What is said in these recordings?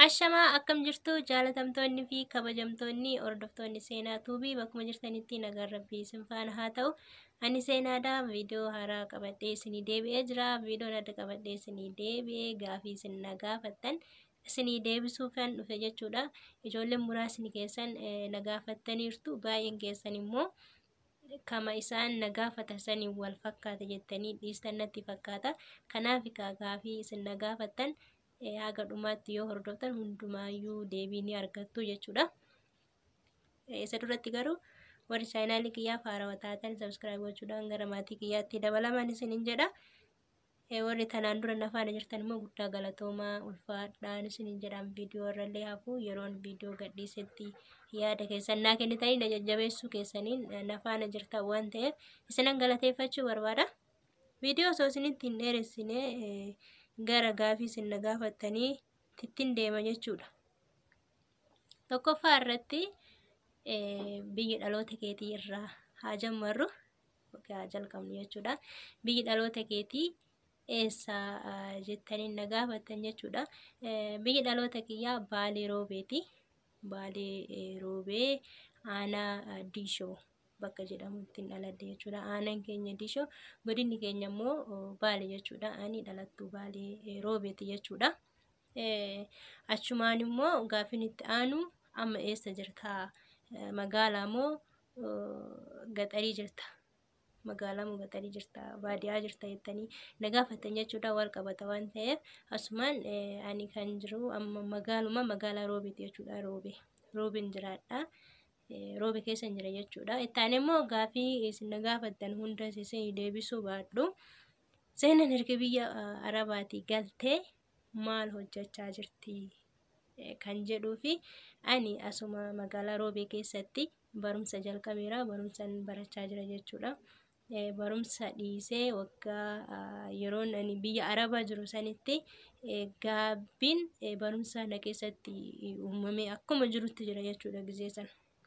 Ashamaa akkam jirtu jaalatamtoonni fi kabajamtoonni hordoftoonni seenaa tuubii bakkuma jirtanitti nagaan rabbii isin faana haa ta'u. Ani seenaadhaa viidiyoo haaraa qabadhee isinii deebi'ee jira. Viidiyoon adda qabadhee isinii deebi'ee gaafii isin na gaafattan isinii deebisuufan dhufe jechuudha. Ijoolleen muraasni keessan na gaafattaniirtu baay'een keessan immoo kama isaan na gaafatan saniin wal fakkaata jettanii dhiistan natti fakkaata. Kanaaf gaafii isin na gaafattan haga dhumaatti yoo hordoftan hundumaayyuu deebii ni argattu jechuudha. Isa duratti garuu warri chaayinaalii kiyyaaf haarawaa taatan sabskiraayib gochuudhaan gara maatii kiyyaatti dabalaman isiniin jedha. Warri tanaan dura na faana jirtan immoo guddaa galatoomaa ulfaadhaan isiniin jedhaan viidiyoo irrallee hafuu yeroon viidiyoo gadhiisetti yaada keessan naa kennitanii na jajjabeessuu keessaniin na faana jirtan waan ta'eef isinan galateeffachuu barbaada. Viidiyoo osoo isinitti hin dheeressine gara gaafii isin na gaafattanii tittiin deema jechuudha. Tokkoffaa irratti biyyi dhaloota keetii irraa haa jammarru haa jalqabnu jechuudha. Biyyi dhaloota keetii eessa jettanii na gaafattan jechuudha. Biyyi dhaloota kiyyaa Baalee Roobeeti. Baalee Roobee aanaa Diishoo bakka jedhamutti dhaladhe jechuudha. Aanaan keenya Diishoo godinni keenya immoo Baalee jechuudha. Ani dhalattuu Baalee Roobeeti jechuudha. Achumaan immoo gaafiin itti aanu amma eessa jirta? Magaalaa moo gaxarii jirta? Magaalaa moo gaxarii jirta? Baadiyyaa jirta jettanii na gaafattan jechuudha. Wal qabata waan ta'eef asumaan ani kan jiru amma magaaluma magaalaa Roobeeti jechuudha. Roobee Roobeen jiraadha. Roobee keessa jira jechuudha. Ittaan immoo gaafii isin na gaafattan hunda isin deebisuu baadhu. Seenaan erga biyya Arabaatii galtee maal hojjechaa jirti kan jedhuu fi ani asuma magaalaa Roobee keessatti barumsa jalqabeera. Barumsaan barachaa jira jechuudha. Barumsa dhiisee waggaa yeroon ani biyya Arabaa jiru sanitti gaabbiin barumsa na keessatti uumamee akkuma jirutti jira jechuudha gizee sana.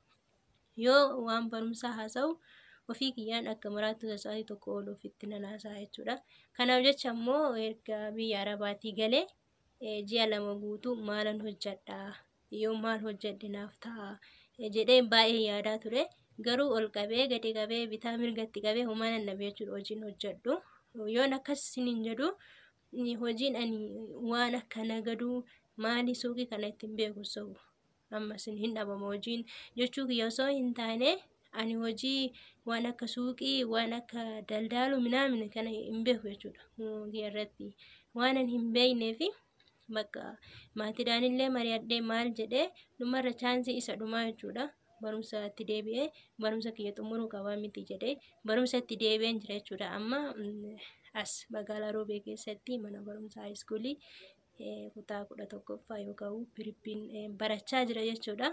Yoo waan barumsaa haasa'u ofii kiyyaan akka maraattu sa'aatii tokko ol ofitti nan haasa'a jechuudha. Kanaaf jecha immoo erga biyya Arabaatii galee ji'a lama guutuu maalan hojjedha yoo maal hojjedhe naaf ta'a jedhee baay'ee yaadaa ture. Garuu ol qabee gadi qabee bitaa mirgatti qabee homaa nan dhabe jechuudha hojiin hojjedhu. Yoon akkas isiniin jedhu hojiin ani waan akka nagaduu maali suuqii kana ittiin beeku sobu. Ammas hin dhabama hojiin jechuu kiyya osoo hin taane ani hojii waan akka suuqii waan akka daldaaluu minaamina kana hin beeku jechuudha. Kiyya irratti waan ani hin beekneefi bakka maatiidhaan illee mari'adhee maal jedhee dhumarra chaansii isa dhumaa jechuudha. Barumsa itti deebi'ee barumsa kiyya xumuruu qabaa miti jedhee barumsa itti deebi'een jira jechuudha. Amma as magaalaa Roobee keessatti mana barumsaa haayiskuulii kutaa kudha tokkoffaa yookaan pirippiin barachaa jira jechuudha.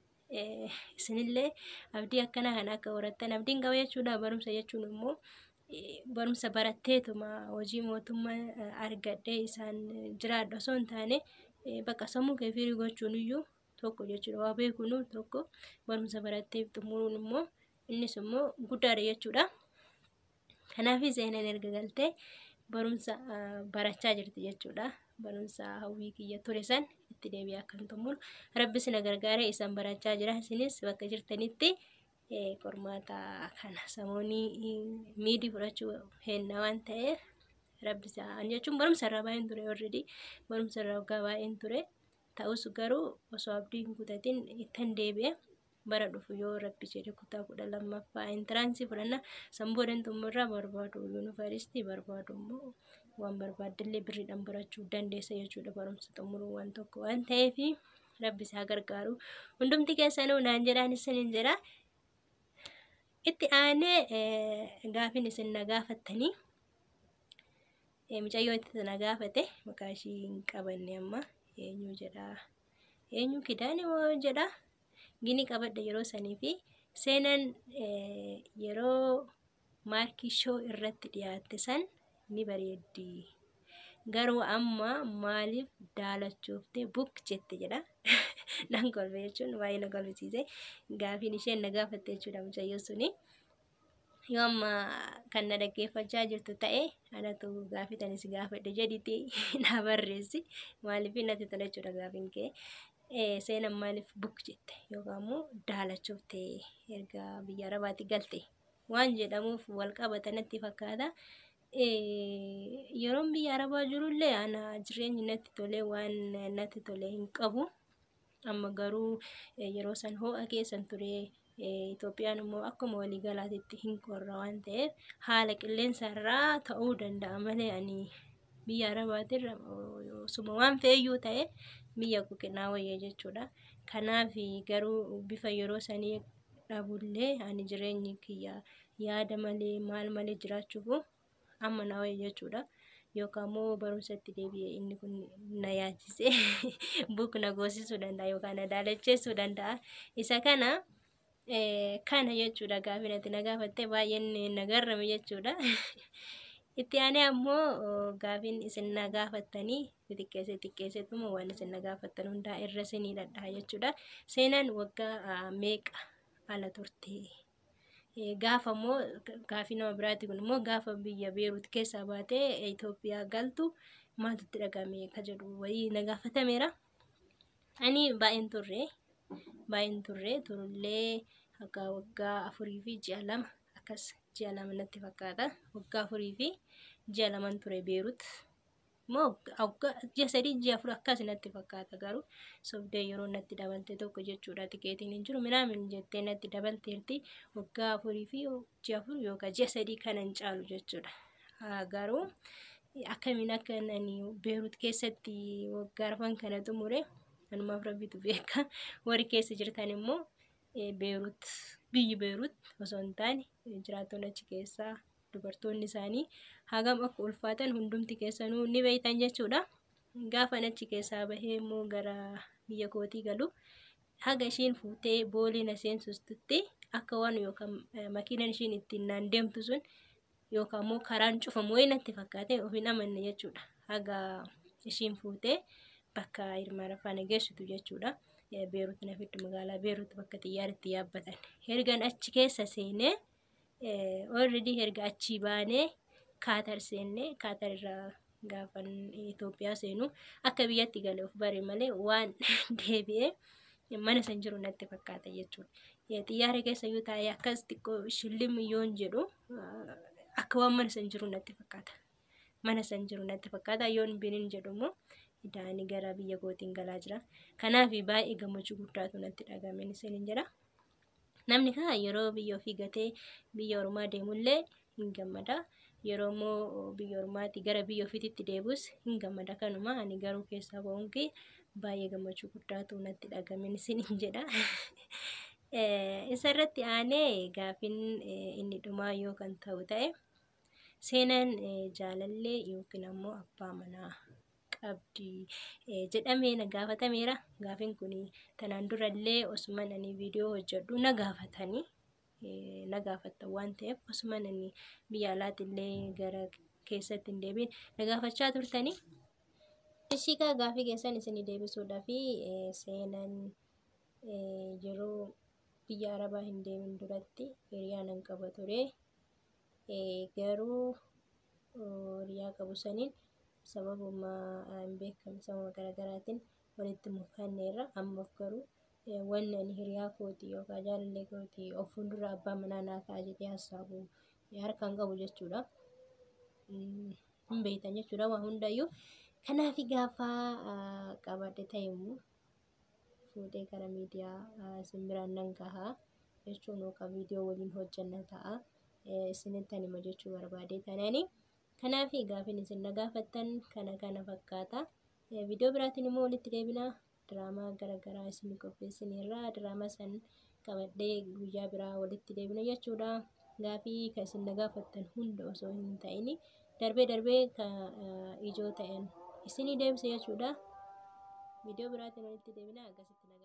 Isinillee abdii akkanaa kana akka horattan abdiin qaba jechuudha. Barumsa jechuun immoo barumsa baratteetuma hojii mootummaa argadhee isaan jiraadha osoo hin taane bakka sammuu kee firii gochuun iyyuu tokko jechuudha. Waa beekuun tokko barumsa barattee xumuruun immoo innis immoo guddaadha jechuudha. Kanaaf seenaan erga galtee barumsa barachaa jirti jechuudha. Barumsa hawwii kiyya ture san itti deebi'ee akkan xumuru rabbis na gargaaree isaan barachaa jira. Isinis bakka jirtanitti qormaata kana samoonii miidii fudhachuu henna waan ta'eef rabbis an jechuun barumsa irraa baay'een ture already barumsa irraa waggaa baay'een ture. Ta'us garuu osoo abdii hin kutatin ittan deebi'e bara dhufu yoo rabbi jedhe kutaa kudha lammaffaa intiraansii fudhanna sanboodan xumurraa barbaadu yuunivarsiitii barbaadu immoo waan barbaaddillee birriidhaan barachuu dandeessa jechuudha barumsa xumuruu waan tokko waan ta'eef rabbi isaa gargaaru hundumti keessanuu naan jedhaan isiniin jedha. Itti aanee gaafiin isin na gaafattanii mucayyoo itti na gaafate maqaa ishii hin qabanne amma eenyu jedha eenyu kidaane moo jedha gini qabadha yeroo sanii fi seenaan yeroo maarkii shoo irratti dhiyaatte san ni bareeddi. Garuu amma maaliif daalachoofte buk jette jedha. Nan kolfe jechuun baay'ee na kolfisiise. Gaafiin isheen na gaafatte jechuudha mucayyoo suni. yoo amma kan na dhaggeeffachaa jirtu ta'e anatu gaafii tan si gaafadhe jedhiti na barreessi maaliif natti tola jechuudha gaafiin kee seenan maaliif buk jette yookaan immoo daalachoofte erga biyya arabaatti galte waan jedhamuuf wal qabata natti fakkaata. Yeroon biyya arabaa jirullee ana jireenyi natti tolee waan natti tole hin qabu. Amma garuu yeroo san ho'a keessan ture Itoophiyaan immoo akkuma waliigalaatitti hin qorra waan ta'eef haala qilleensa irraa ta'uu danda'a malee ani biyya arabaatirra osuma waan feeyyuu ta'e biyya kukinaa wayya jechuudha. Kanaaf garuu bifa yeroo sanii dhabullee ani jireenyi kiyya yaada malee maal malee jiraachuuf amma na wayya jechuudha. Yookaan immoo barumsatti deebi'ee inni kun na yaachisee buk na goosisuu danda'a yookaan na daalacheessuu danda'a. Isa kana kana jechuudha gaafii natti na gaafatte baay'een na garrame jechuudha. Itti aanee ammoo gaafiin isin na gaafattanii xixiqqeessee xixiqqeesseetuma waan isin na gaafattan hundaa irra isinii dhadhaa jechuudha. Seenaan waggaa meeqa ala turte? Gaafa immoo gaafii nama biraati kun immoo gaafa biyya Beeruut keessaa baatee Itoophiyaa galtu maaltu dhagahame ka jedhu wayii na gaafatameera. Ani baay'een turre baay'een turre turullee akka waggaa afurii fi ji'a lama akkas ji'a lama natti fakkaata. Waggaa afurii fi ji'a laman ture Beeruut. Moo ji'a sadii ji'a afur akkas natti fakkaata garuu sobdee yeroo natti dabalte tokko jechuudha tikeetiin hin jiru minaamin jettee natti dabalteerti waggaa afurii fi ji'a afur yookaan ji'a sadii kana hin caalu jechuudha. Garuu akkamiin akka ani Beeruut keessatti waggaa arfan kana xumure anumaaf rabbitu beeka warri keessa jirtan immoo Beeruut biyyi Beeruut osoo hin taane jiraattonni achi keessaa dubartoonni isaanii hagam akka ulfaatan hundumti keessanuu ni beektan jechuudha. Gaafa achi keessaa bahee immoo gara biyya kootii galu haga ishiin fuutee boolii na seensistutti akka waan yookaan makiinaan ishiin ittiin naan deemtu sun yookaan immoo karaan cufamu wayii natti fakkaate of hin amanne jechuudha. Haga ishiin fuutee bakka hirmaana faana geessitu jechuudha. Beeruut na fiddu magaalaa Beeruut bakka xiyyaarratti yaabbatan. Ergan achi keessa seenee already erga achii baanee Kaatar seennee Kaatar irraa gaafan Itoophiyaa seenu akka biyyatti gale of bare malee waan deebi'ee mana san jiru natti fakkaata jechuudha. Xiyyaara keessa yoo taa'ee akkas xiqqoo shillim yoon jedhu akka waan mana san jiru natti fakkaata. Mana san jiru natti fakkaata yoon binin jedhu immoo idaanii gara biyya kootiin galaa jira. Kanaaf baay'ee gammachuu guddaatu natti dhagahame isiniin jedha. Namni kaa yeroo biyya ofii gatee biyya ormaa deemullee hin gammada. Yeroo immoo biyya ormaatti gara biyya ofiitti deebus hin gammada kanuma ani garuu keessaa ba'uun kee baay'ee gammachuu guddaatu natti dhagahame isiniin jedha. Isarratti aanee gaafiin inni dhumaa yoo kan ta'u ta'e seenaan jaalallee yookiin ammoo abbaa manaa qabdi jedhamee na gaafatameera. Gaafiin kun tanaan durallee osuman ani viidiyoo hojjedhu na gaafatanii na gaafattan waan ta'eef osuman ani biyya alaattillee gara keessatti hin deebiin na gaafachaa turtanii. Ishiikaa gaafii keessan isin deebisuudhaa fi seenaan yeroo biyya arabaa hin deemin duratti hiriyaa nan qaba ture. Garuu hiriyaa qabu saniin sababuma hin beekamne sababa garaagaraatiin walitti mufanneerra ammaaf garuu wanni ani hiriyaa kootii yookaan jaalallee kootii of fuuldura abbaa manaa naa ta'a jedhee hassaabu harkaan qabu jechuudha. Hin beektan jechuudha waa hundayyuu. Kanaaf gaafa qabadhe ta'e immoo fuudhee gara miidiyaa simbiraan nan gahaa jechuun yookaan viidiyoo waliin hojjanna ta'a. Isinitti hima jechuu barbaade tananii. Kanaaf gaafiin isin na gaafattan kana kana fakkaata. Viidiyoo biraatiin immoo walitti deebina. Diraamaa garaagaraa isin qopheessineerra. Diraamaa san qabadhee guyyaa biraa walitti deebina jechuudha. Gaafii kan isin na gaafattan hunda osoo hin ta'in darbee darbee kan ijoo ta'an isinii deebisa jechuudha. Viidiyoo biraatiin walitti deebina akkasitti nagaa.